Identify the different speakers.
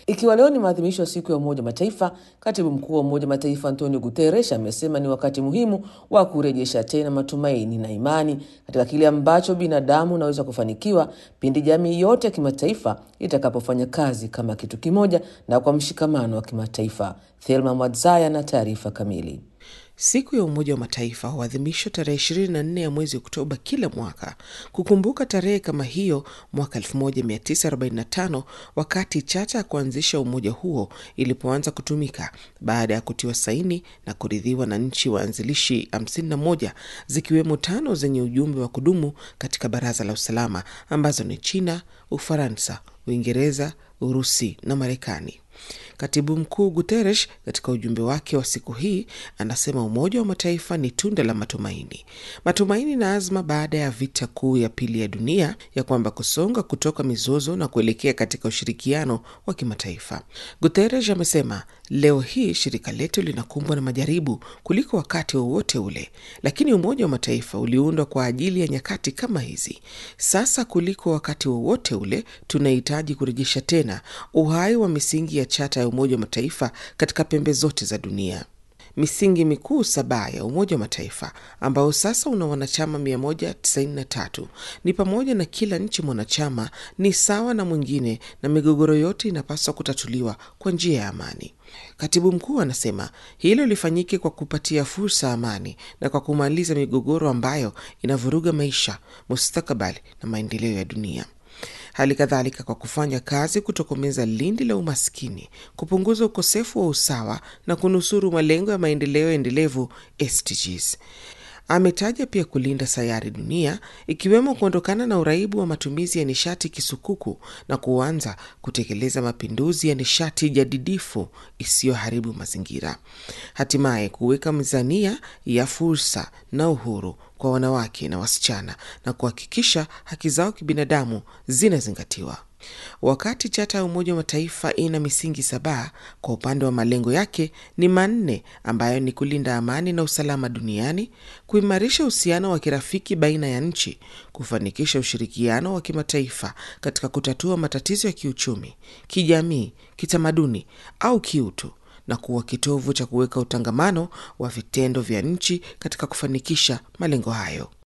Speaker 1: Ikiwa leo ni maadhimisho ya siku ya Umoja wa Mataifa, katibu mkuu wa Umoja wa Mataifa Antonio Guterres amesema ni wakati muhimu wa kurejesha tena matumaini na imani katika kile ambacho binadamu unaweza kufanikiwa pindi jamii yote ya kimataifa itakapofanya kazi kama kitu kimoja na kwa mshikamano wa kimataifa. Thelma Mwadzaya na taarifa kamili.
Speaker 2: Siku ya Umoja wa Mataifa huadhimishwa tarehe 24 ya mwezi Oktoba kila mwaka kukumbuka tarehe kama hiyo mwaka 1945 wakati chata ya kuanzisha umoja huo ilipoanza kutumika baada ya kutiwa saini na kuridhiwa na nchi waanzilishi 51 zikiwemo tano zenye ujumbe wa kudumu katika Baraza la Usalama ambazo ni China, Ufaransa, Uingereza, Urusi na Marekani. Katibu mkuu Guterres katika ujumbe wake wa siku hii anasema Umoja wa Mataifa ni tunda la matumaini, matumaini na azma baada ya vita kuu ya pili ya dunia ya kwamba kusonga kutoka mizozo na kuelekea katika ushirikiano wa kimataifa. Guterres amesema leo hii shirika letu linakumbwa na majaribu kuliko wakati wowote wa ule, lakini Umoja wa Mataifa uliundwa kwa ajili ya nyakati kama hizi. Sasa kuliko wakati wowote wa ule tunahitaji kurejesha tena uhai wa misingi ya chata ya Umoja wa Mataifa katika pembe zote za dunia. Misingi mikuu saba ya Umoja wa Mataifa ambao sasa una wanachama 193 ni pamoja na kila nchi mwanachama ni sawa na mwingine na migogoro yote inapaswa kutatuliwa kwa njia ya amani. Katibu mkuu anasema hilo lifanyike kwa kupatia fursa amani na kwa kumaliza migogoro ambayo inavuruga maisha, mustakabali na maendeleo ya dunia. Hali kadhalika kwa kufanya kazi kutokomeza lindi la umaskini, kupunguza ukosefu wa usawa na kunusuru malengo ya maendeleo endelevu SDGs. Ametaja pia kulinda sayari dunia, ikiwemo kuondokana na uraibu wa matumizi ya nishati kisukuku na kuanza kutekeleza mapinduzi ya nishati jadidifu isiyoharibu mazingira, hatimaye kuweka mizania ya fursa na uhuru kwa wanawake na wasichana na kuhakikisha haki zao kibinadamu zinazingatiwa. Wakati chata ya Umoja wa Mataifa ina misingi saba, kwa upande wa malengo yake ni manne, ambayo ni kulinda amani na usalama duniani, kuimarisha uhusiano wa kirafiki baina ya nchi, kufanikisha ushirikiano wa kimataifa katika kutatua matatizo ya kiuchumi, kijamii, kitamaduni au kiutu na kuwa kitovu cha kuweka utangamano wa vitendo vya nchi katika kufanikisha malengo hayo.